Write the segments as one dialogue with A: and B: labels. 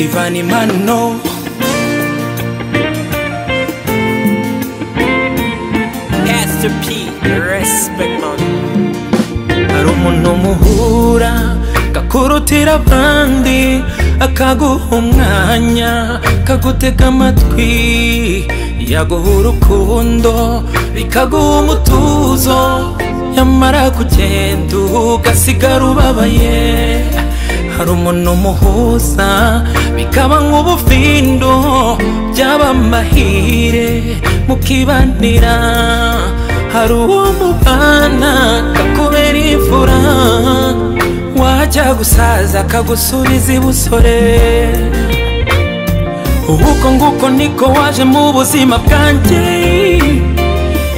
A: funny man, no.
B: Pastor P, respect man.
A: hari umuntu muhura gakurutira abandi akaguha umwanya kagutega amatwi yaguha urukundo bikaguha umutuzo yamara kugenda ugasigara ubabaye hari umuntu muhuza bikaba nk'ubufindo byaba amahire mukibanira hari uwo mubana kakubera imfura wajya gusaza akagusubiza ibusore uko nguko niko waje mu buzima bwanjye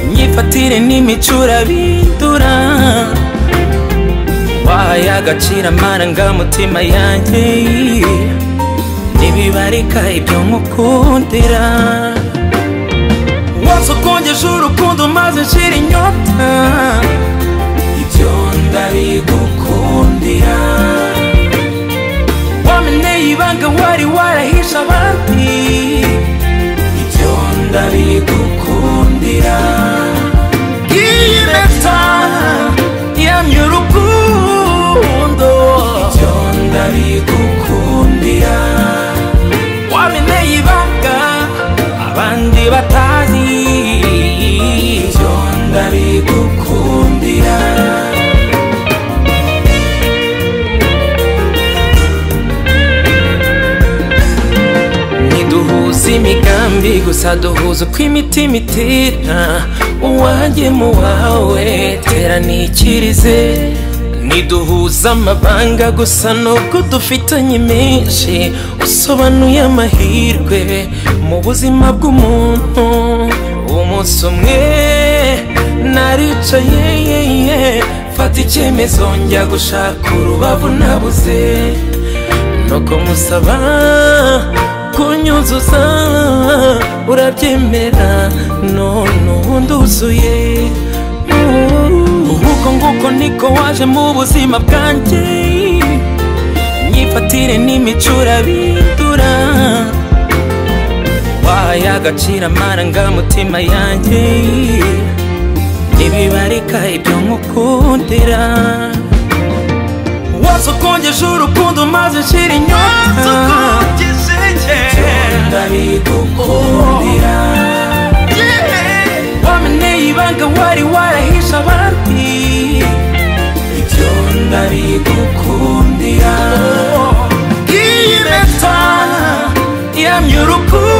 A: imyifatire n'imico urabindura wahaye agaciro amarangamutima yanjye ntibibarika ibyo nkukundira wose ukongeje urukundo maze nshira inyota ibyo ndabigukundira wameneye ibanga wari warahishe abandi ibyo ndabigukundira iyi leta yamye urukundo ibyo ndabigukundira wameneye ibanga abandi batazi ibyo ndabigukundira ntiduhuza imigambi gusa duhuza uko imitima itera uwanjye mu wawe tera nikirize ntiduhuza amabanga gusa nubwo dufitanye menshi usobanuye amahirwe mu buzima bw'umuntu umunsi umwe naricaye ye, ye, mfata icyemezo njya gushaka urubavu nabuze nuko musaba kunyuzuza urabyemera none ubu nduzuye uko nguko niko waje mu buzima bwanjye imyifatire n'imico urabindura wahaye agaciro amarangamutima yanjye ntibibarika ibyo nkukundira wose ukongeje urukundo maze nshira inyota ndabigukundira wameneye ibanga wari warahishe abandi ibyo ndabigukundira iyi leta yamye urukundo